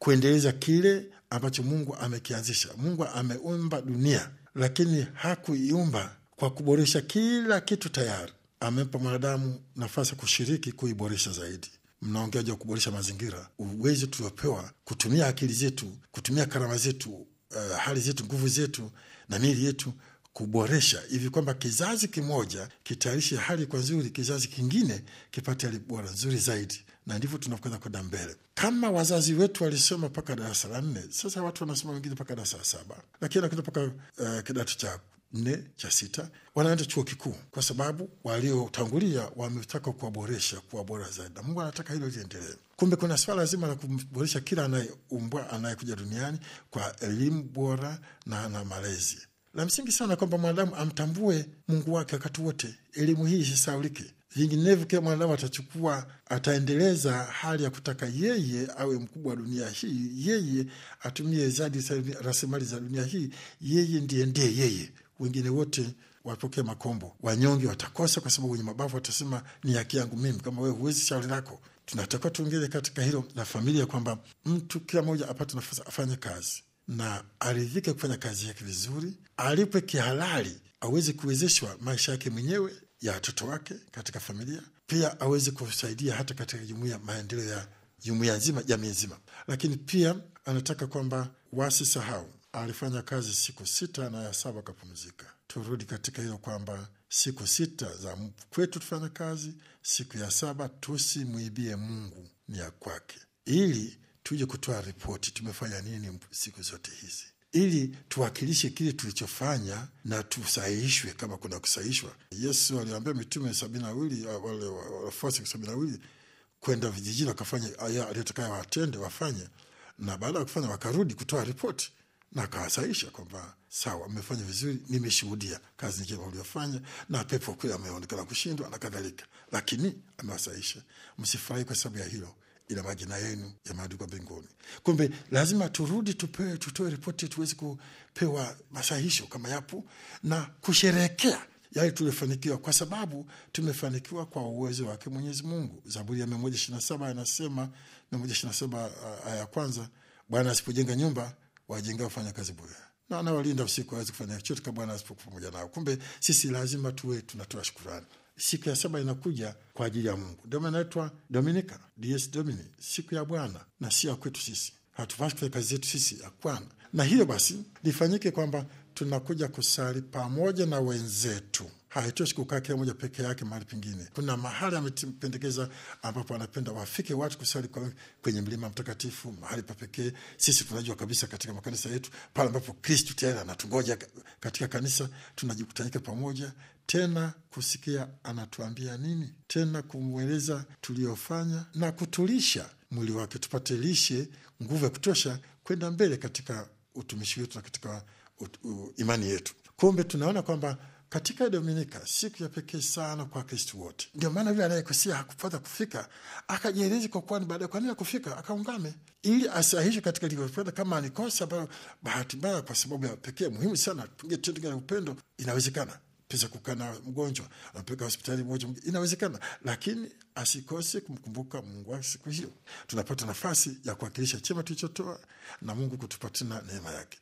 kuendeleza kile ambacho Mungu amekianzisha. Mungu ameumba dunia, lakini hakuiumba kwa kuboresha kila kitu tayari. Amempa mwanadamu nafasi ya kushiriki kuiboresha zaidi. Mnaongea juu ya kuboresha mazingira, uwezo tuliopewa kutumia akili zetu, kutumia karama zetu, uh, hali zetu, nguvu zetu na miili yetu kuboresha hivi kwamba kizazi kimoja kitayarishe hali kwa nzuri, kizazi kingine kipate hali bora nzuri zaidi, na ndivyo tunakwenda kwenda mbele. Kama wazazi wetu walisoma mpaka darasa la nne, sasa watu wanasoma wengine mpaka darasa la saba, lakini wanakwenda mpaka uh, kidato cha nne cha sita, wanaenda chuo kikuu, kwa sababu waliotangulia wametaka kuwaboresha, kuwa bora zaidi, na Mungu anataka hilo liendelee. Kumbe kuna swala zima la kumboresha kila anayeumbwa, anayekuja duniani kwa elimu bora na na malezi la msingi sana kwamba mwanadamu amtambue Mungu wake wakati wote. Elimu hii isisaulike, vinginevyo kila mwanadamu atachukua, ataendeleza hali ya kutaka yeye awe mkubwa wa dunia hii, yeye atumie zaidi rasilimali za dunia hii, yeye ndiye ndiye yeye, wengine wote wapokee makombo. Wanyonge watakosa, kwa sababu wenye mabavu watasema ni haki yangu mimi, kama wewe huwezi, shauri lako. Tunatakiwa tuongeze katika hilo la familia, kwamba mtu kila mmoja apate nafasi afanye kazi na aridhike kufanya kazi yake vizuri, alipwe kihalali, aweze kuwezeshwa maisha yake mwenyewe, ya watoto wake katika familia, pia aweze kusaidia hata katika jumuia, maendeleo ya jumuia nzima, jamii nzima. Lakini pia anataka kwamba wasisahau alifanya kazi siku sita na ya saba akapumzika. Turudi katika hilo kwamba siku sita za kwetu tufanya kazi, siku ya saba tusimwibie Mungu, ni ya kwake, ili tuje kutoa ripoti, tumefanya nini siku zote hizi, ili tuwakilishe kile tulichofanya na tusahihishwe kama kuna kusahihishwa. Yesu aliambia mitume sabini na wawili wale wafuasi sabini na wawili kwenda vijijini wakafanya aliyotakayo watende wafanye, na baada ya kufanya wakarudi kutoa ripoti na akawasahisha kwamba sawa, mmefanya vizuri, nimeshuhudia kazi njema uliofanya, na pepo kweli ameonekana kushindwa na kadhalika, lakini amewasahisha. Msifurahi kwa sababu ya hilo ila majina yenu yameandikwa mbinguni. Kumbe lazima turudi, tupewe, tutoe ripoti, tuweze kupewa masahisho kama yapo na kusherehekea yale tuliofanikiwa, kwa sababu tumefanikiwa kwa uwezo wake Mwenyezi Mungu. Zaburi ya mia moja ishirini na saba anasema, mia moja ishirini na saba aya ya kwanza, Bwana asipojenga nyumba wajenga wafanya kazi bure, na anawalinda usiku, awezi kufanya chochote kama Bwana asipokuwa pamoja nao. Kumbe sisi lazima tuwe tunatoa shukurani. Siku ya saba inakuja kwa ajili ya Mungu, ndio maana inaitwa Dominika, Dies Domini, siku ya Bwana na sio ya kwetu sisi. Hatupasi kufanya kazi zetu sisi, hapana. Na hiyo basi lifanyike kwamba tunakuja kusali pamoja na wenzetu. Haitoshi kukaa kila moja peke yake mahali pengine. Kuna mahali amependekeza ambapo anapenda wafike watu kusali kwa kwenye mlima mtakatifu, mahali pa pekee. Sisi tunajua kabisa katika makanisa yetu pale ambapo Kristu tayari anatungoja katika kanisa, tunajikutanika pamoja tena kusikia anatuambia nini, tena kumweleza tuliyofanya na kutulisha mwili wake, tupate lishe, nguvu ya kutosha kwenda mbele katika utumishi wetu na katika ut, u, imani yetu. Kumbe tunaona kwamba katika Dominika siku ya pekee sana kwa Kristu wote. Ndio maana yule anayekosea hakupata kufika akajielezi kwa kwani, baadaye kwa nini akufika, akaungame ili asahishwe katika livyopenda. Kama alikosa ambayo bahati mbaya, kwa sababu ya pekee muhimu sana, tupige tendo la upendo, inawezekana pesa kukaa na mgonjwa anapeleka hospitali moja, inawezekana, lakini asikose kumkumbuka Mungu wake siku hiyo. Tunapata nafasi ya kuwakilisha chema tulichotoa na Mungu kutupatia neema yake.